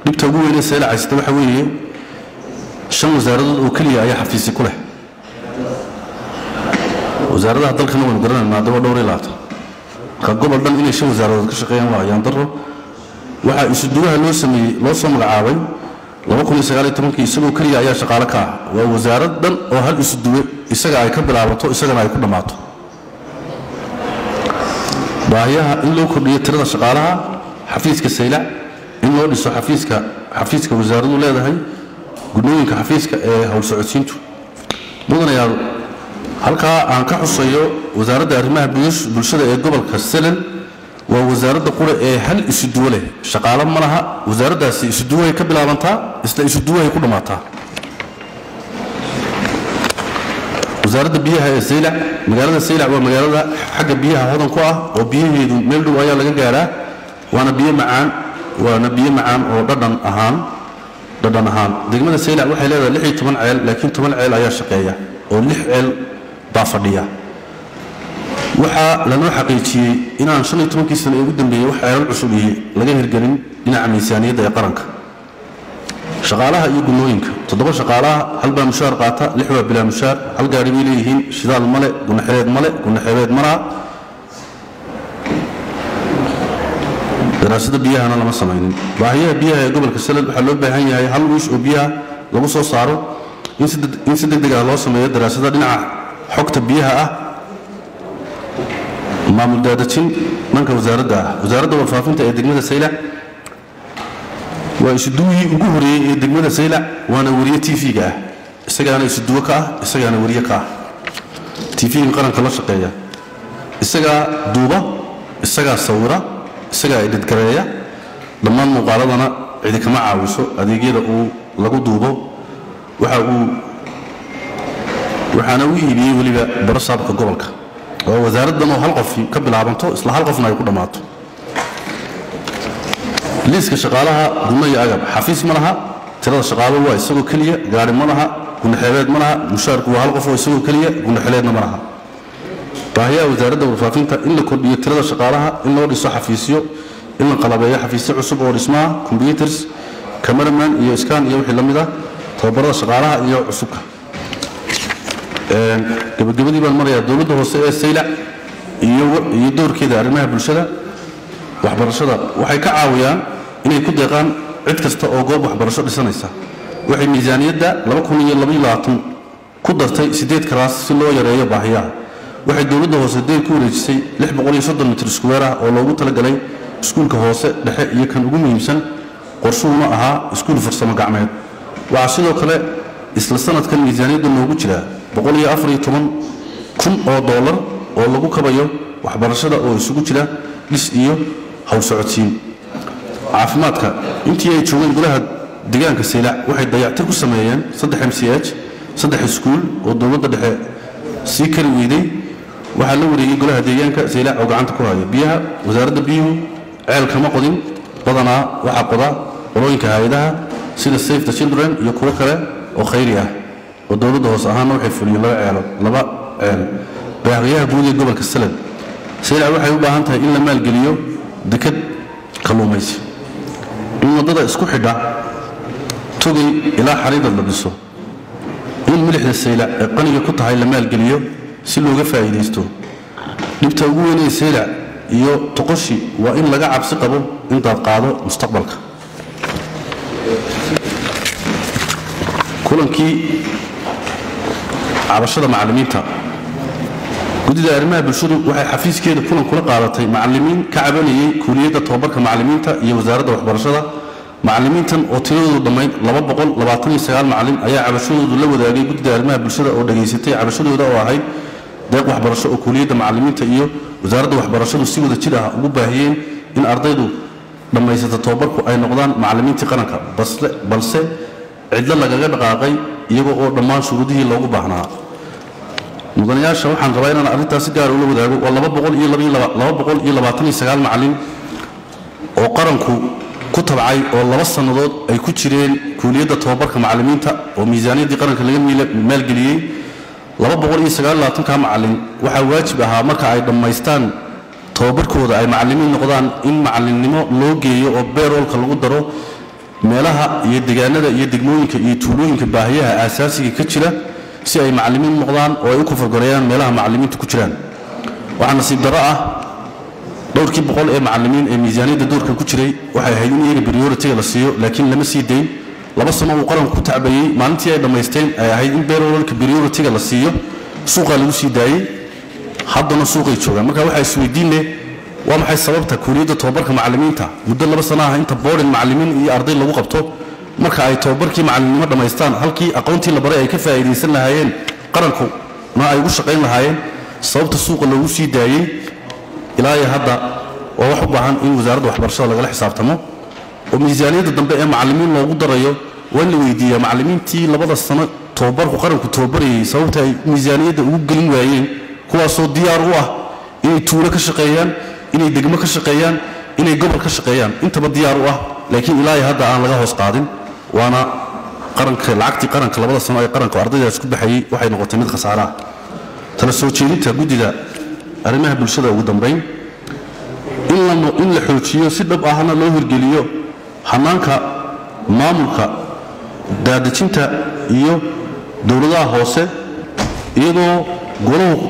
dhibta ugu weynee sayla caysata waxa weeye shan wasaaradood oo keliya ayaa xafiisi ku leh wasaaradaha dalkana waynu garanayna haddaba dhowr iyo labaatan marka gobol dhan inay shan wasaaradood ka shaqeeyaan waa ayaan daro waxaa isuduwaha loo sameeyey loo soo magacaabay kii isagoo keliya ayaa shaqaale ka ah waa wasaarad dhan oo hal isuduwe isaga ay ka bilaabato isagana ay ku dhammaato baahiyaha in loo kordhiyo tirada shaqaalaha xafiiska saylac in loo dhiso xafiiska xafiiska wasaaradu leedahay gudnooyinka xafiiska ee howl socodsiintu mudanayaal halkaa aan ka xusayo wasaaradda arrimaha bulshada ee gobolka selen waa wasaaradda qura ee hal isuduwo leh shaqaalo ma laha wasaaraddaasi isuduwahay ka bilaabantaa isla isuduwahay ku dhammaataa wasaaradda biyaha ee saylac magaalada saylac waa magaalada xagga biyaha hodan ku ah oo biyaheedu meel dhow ayaa laga gaaraa waana biyo macaan waana biyo macaan oo dhadhan ahaan dhadhan ahaan degmada saylac waxay leedahay lix iyo toban ceel laakiin toban ceel ayaa shaqeeya oo lix ceel baa fadhiya waxaa lanoo xaqiijiyey inaan shan iyo tobankii sano ee ugu dambeeyey wax ceelal cusub iyo laga hirgelin dhinaca miisaaniyadda ee qaranka shaqaalaha iyo gunooyinka toddoba shaqaalaha hal baa mushaar qaata lix waa bilaa mushaar hal gaari bay leeyihiin shidaal male gunaxereed male gunaxeebeed malaa daraasada biyahana lama samaynin baahiyaha biyaha ee gobolka salad waxaa loo baahan yahay hal wiish oo biyaha lagu soo saaro in si deg deg ah loo sameeyo daraasada dhinaca xogta biyaha ah maamul daadajin dhanka wasaaradda ah wasaaradda warfaafinta ee degmada saylac waa isuduwihii ugu horeeyey ee degmada saylac waana wariye tv-ga ah isagaana isuduwo ka ah isagaana wariye ka ah tv-ga qaranka la shaqeeya isagaa duuba isagaa sawira isagaa idhidgareeya dhammaan muuqaaladana cidi kama caawiso adeegyada uu lagu duubo waxa uu waxaana u iibiyey weliba baro saabka gobolka oo wasaaraddan oo hal qof ka bilaabanto isla hal qofna ay ku dhammaato liiska shaqaalaha gunno iyo agab xafiis ma laha tirada shaqaalo waa isagoo keliya gaari ma laha gunaxeebeed ma laha mushaarku waa hal qof oo isagoo keliya gunaxeleedna ma laha baahiyaha wasaaradda warfaafinta in la kordhiyo tirada shaqaalaha in loo dhiso xafiisyo in la qalabeeyo xafiisyo cusub oo dhismaha computers cameraman iyo scan iyo wixii la mid ah tababarada shaqaalaha iyo cusubka gabagabadii baan marayaa dowladda hoose ee saylac iyo doorkeeda arrimaha bulshada waxbarashada waxay ka caawiyaan inay ku deeqaan cid kasta oo goob waxbarasho dhisanaysa waxay miisaaniyadda ku dartay sideed kalaas si loo yareeyo baahiyaha waxay dowladda hoose deyr ku wareejisay mitr squeer ah oo loogu talagalay iskuulka hoose dhexe iyo kan ugu muhiimsan qorshuhuna ahaa iskuul farsamo gacmeed waxaa sidoo kale isla sanadkan miisaaniyadda noogu jira kun oo doolar oo lagu kabayo waxbarashada oo isugu jira dhis iyo howl socodsiin caafimaadka intii ay joogeen golaha deegaanka saylac waxay dayactir ku sameeyeen saddex m c h saddex iskuul oo dowladda dhexe sii kari weyday waxaa la wareegay golaha deegaanka saylac oo gacanta ku haya biyaha wasaaradda biyuhu ceel kama qodin badanaa waxaa qoda qolooyinka hay-adaha sida safe the children iyo kuwo kale oo khayri ah oo dowladda hoose ahaanna waxay fuliyeen laba ceelo laba ceel baaqiyaha guud ee gobolka salad saylac waxay u baahan tahay in la maalgeliyo dekad kalluumaysi in waddada isku xidha togay ilaa xariidad la dhiso in milixda saylac ee qaniga ku tahay la maalgeliyo si looga faa'iidaysto dhibta ugu weynee saylac iyo toqoshi waa in laga cabsi qabo in daadqaado mustaqbalka kulankii cabashada macallimiinta guddida arrimaha bulshadu waxay xafiiskeeda kulan kula qaadatay macallimiin ka cabanayay kuuliyadda tobabarka macallimiinta iyo wasaaradda waxbarashada macallimiintan oo tiradoodu dhammayd macallin ayaa cabashadoodu la wadaagay guddida arrimaha bulshada oo dhegaysatay cabashadooda oo ahayd deeq waxbarasho oo kuuliyadda macallimiinta iyo wasaaradda waxbarashadu si wada jir ah ugu baahiyeen in ardaydu dhammaysata tobabarku ay noqdaan macallimiintii qaranka balse cidlo lagaga dhaqaaqay iyagoo oo dhammaan shuruudihii loogu baahnaa mudanayaasha waxaan rabaa inaan arrintaas si gaar ula wadaago waa macallin oo qaranku ku tabcay oo laba sannadood ay ku jireen kuuliyadda tobabarka macallimiinta oo miisaaniyaddii qaranka laga maalgeliyey ka macallin waxaa waajib ahaa marka ay dhammaystaan tobabarkooda ay macallimiin noqdaan in macallinnimo loo geeyo oo beeroolka lagu daro meelaha iyo degaanada iyo degmooyinka iyo tuulooyinka baahiyaha aasaasiga ka jira si ay macallimiin noqdaan oo ay u kofargoreeyaan meelaha macallimiinta ku jiraan waxaa nasiib darro ah dhowrkii boqol ee macallimiin ee miisaaniyadda doorkan ku jiray waxay ahayd in iyaga prioritiga la siiyo laakiin lama sii dayn laba sano uu qaranku ku tacbayey maalintii ay dhammaysteen ay ahayd in beerololka prioritiga la siiyo suuqaa lagu sii daayey haddana suuqay joogaan marka waxaa isweydiin leh waa maxay sababta kuuliyadda tobabarka macallimiinta muddo laba sana ah inta boodhin macallimiin iyo arday lagu qabto marka ay tobabarkii macallimnimo dhammaystaan halkii aqoontii la baray ay ka faa'iidaysan lahaayeen qarankuna ay ugu shaqayn lahaayeen sababta suuqa loogu sii daayey ilaa iyo hadda waa wax u baahan in wasaaradda waxbarashada lagala xisaabtamo oo miisaaniyadda dambe ee macallimiin loogu darayo waa in la weydiiyaa macallimiintii labada sano tobabarku qaranku tobabarayay sababta ay miisaaniyadda ugu gelin waayeen kuwaasoo diyaar u ah inay tuulo ka shaqeeyaan inay degmo ka shaqeeyaan inay gobol ka shaqeeyaan intaba diyaar u ah laakiin ilaa iyo hadda aan laga hoos qaadin waana qaranka lacagtii qaranka labada sano ee qaranka ardaydaas ku baxayey waxay noqotay mid khasaare ah tala soo jeedinta guddida arrimaha bulshada ugu dambayn in la xoojiyo si dhab ahna loo hirgeliyo hanaanka maamulka daadejinta iyo dowladaha hoose iyadoo golahu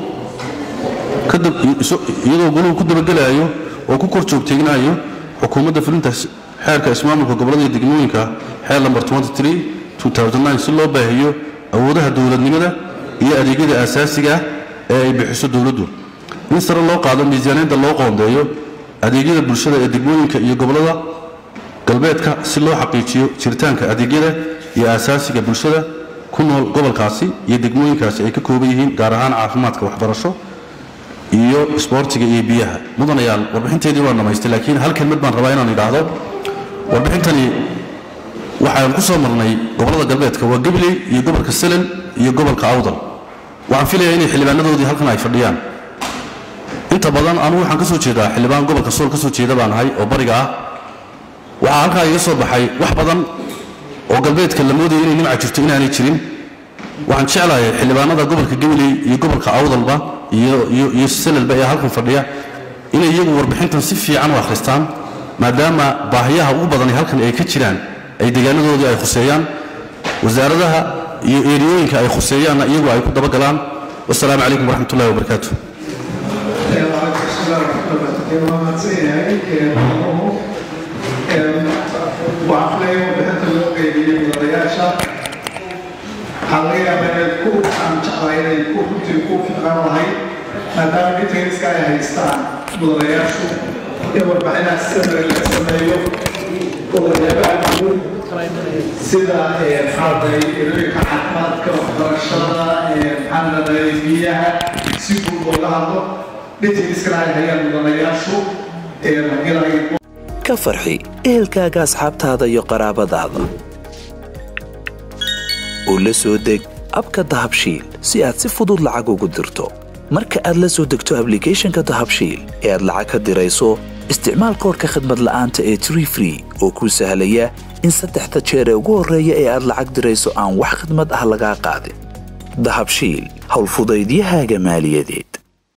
iyadoo golahu ku dabagelayo oo ku kor joogteegnayo xukuumadda fulinta xeerka ismaamulka gobollada iyo degmooyinka xeer lamber si loo baahiyo awoodaha dowladnimada iyo adeegyada aasaasiga ah ee ay bixiso dowladdu in sare loo qaado miisaaniyadda loo qoondeeyo adeegyada bulshada ee degmooyinka iyo gobollada galbeedka si loo xaqiijiyo jiritaanka adeegyada iyo aasaasiga bulshada ku nool gobolkaasi iyo degmooyinkaasi ay ka kooban yihiin gaar ahaan caafimaadka waxbarasho iyo isboortiga iyo biyaha mudanayaal warbixinteedii waan dhammaystay laakiin hal kelmad baan rabaa inaan idhaahdo warbixintani waxaan ku soo marnay gobollada galbeedka waa gabiley iyo gobolka selen iyo gobolka awdal waxaan filayaa inay xildhibaanadoodii halkan ay fadhiyaan inta badan anugu waxaan ka soo jeedaa xildhibaan gobolka sool ka soo jeeda baan ahay oo bariga ah waxaa halkaa iga soo baxay wax badan oo galbeedka la moodaya inay nimca jirto inaanay jirin waxaan jeclahay xildhibaanada gobolka gabiley iyo gobolka awdalba iyo selelba ee halkan fadhiya inay iyagu warbixintan si fiican u akhristaan maadaama baahiyaha ugu badani halkan ay ka jiraan ay deegaanadoodii ay khuseeyaan wasaaradaha iyo eeriyooyinka ay khuseeyaanna iyagu ay ku dabagalaan wasalaamu calaykum waraxmat ullahi wabarakaatu waxaa warbixinta loo qeybiyey mudanayaasha waxaa laga yaabaa inay ku aan jeclaa inay ku runtii ku fiqan lahayd maadaama detailska ay haystaan mudanayaashu in warbixinaha samari laga sameeyo waxyaabaha guud sida maxaaday ilooyinka caafimaadka waxbarashada maxaanaday biyaha si guud looga hadlo detailskana ay hayaan mudanayaashu ilay ka farxi ehelkaaga asxaabtaada iyo qaraabadaada oo la soo deg abka dahabshiil si aad si fudud lacag ugu dirto marka aad la soo degto ablicathonka dahabshiil ee aad lacag ka dirayso isticmaal koorka khadmad la'aanta ee tree free oo kuu sahlaya in saddexda jeer ee ugu horreeya ee aad lacag dirayso aan wax khidmad ah lagaa qaadin dahabshiil howlfudaydiyahaaga maaliyadeed